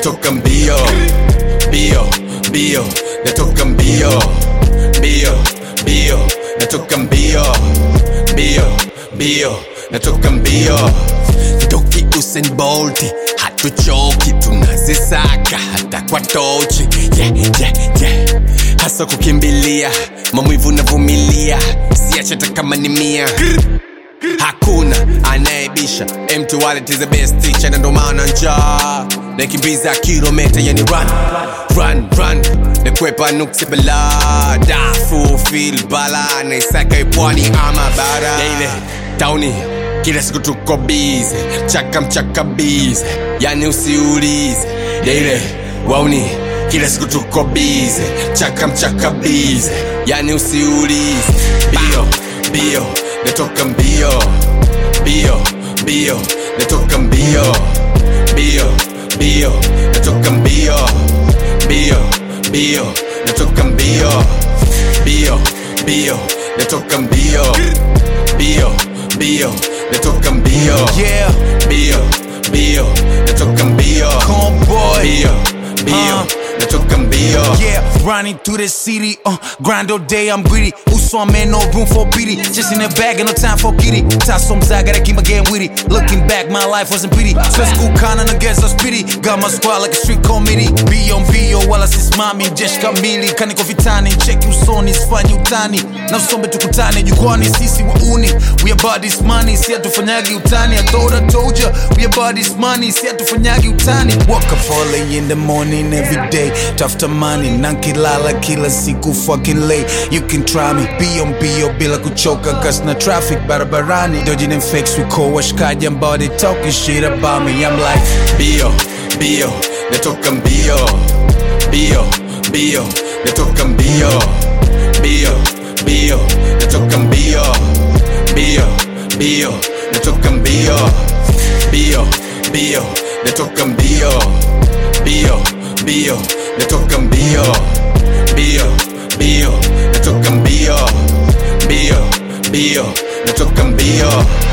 natoka mbio mbio mbio natoka mbio mbio mbio natoka mbio mbio mbio natoka mbio toki Usain Bolt hatuchoki tunazisaka hata kwa tochi yeah, yeah, yeah. hasa kukimbilia maumivu navumilia siache hata kama ni mia hakuna anayebisha mtu wallet is the best teacher na ndo maana njaa nakimbiza kilometa yani run run run nakwepa nuksi bala dafu fil bala naisaka ipwani ama bara ile tauni kila siku tuko bize chaka mchaka bize yani usiulize ile wauni kila siku tuko bize chaka mchaka bize yani usiulize bio bio natoka mbio mbio mbio natoka mbio mbio mbio natoka mbio mbio mbio natoka mbio mbio mbio natoka mbio mbio mbio natoka mbio Yeah, mbio mbio natoka mbio Convoy. mbio mbio Uh. natoka mbio Yeah, running through the city, uh, grind all day, I'm greedy. Uso, I'm in no room for pity. Just in the bag, and no time for kitty. Tasso I gotta keep my game witty. Looking back, my life wasn't pretty. So school kinda against us pity. Got my squad like a street committee. Be on bio, wala sisimami, jeshi kamili. Kaniko vitani, cheki usoni, sifanyi utani. Na usombe tukutane, jukwani, sisi wauni. We about this money, si hatufanyagi utani. I thought I told ya, we about this money, si hatufanyagi utani. Wake up early in the morning every day. Tafuta money, nankilala kila siku fucking late. You can try me, be on bio bila kuchoka cause na traffic barabarani. Dodging and fakes, we call washkaji ambao they talking shit about me. I'm like, mbio mbio natoka mbio mbio mbio natoka mbio mbio mbio natoka mbio mbio mbio natoka mbio mbio mbio natoka mbio mbio mbio natoka mbio mbio mbio natoka mbio mbio mbio natoka mbio